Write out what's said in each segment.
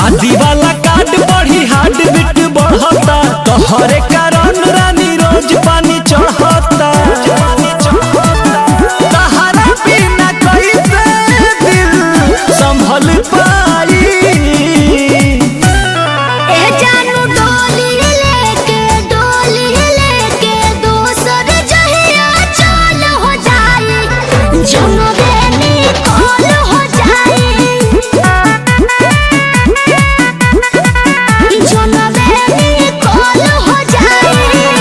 शादी वाला कार्ड बढ़ी हार्ट बीट बढ़ता तोहरे कारण रानी रोज पानी चढ़ता तहरा बिना कैसे दिल संभल पाई ए जानू डोली लेके डोली लेके दोसर जहिया चल हो जाई जनबे निकल हो जाई जनबे निकल हो जाई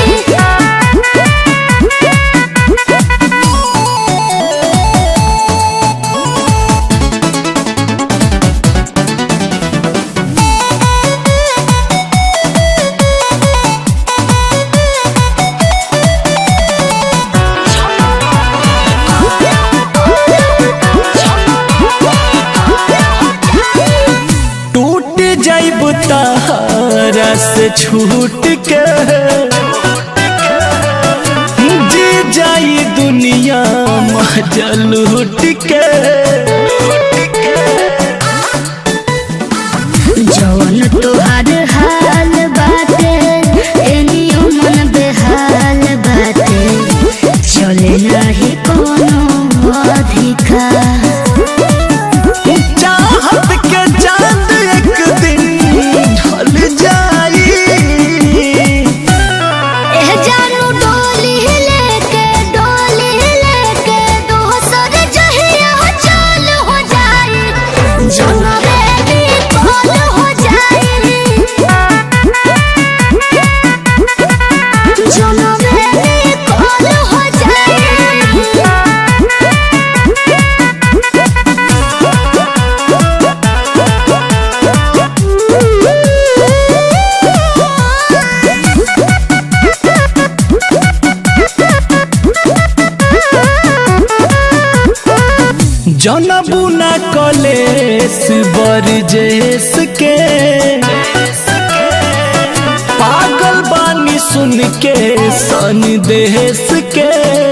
टूट जाइब तारा से छूट के जी जाई दुनिया मजा लूट के जवन तोहार हाल बाटे एनियो मन बेहाल बाटे चले नाही कोनो अधिकार चाहत के चांद एक दिन ढल जाई एह जानू डोली लेके डोली लेके दोसर जहिया चल हो जाई जनबे निकल हो जाई जनबे निकल हो जनबू न कलेस बरजेस के पागल बानी सुन के सन देश के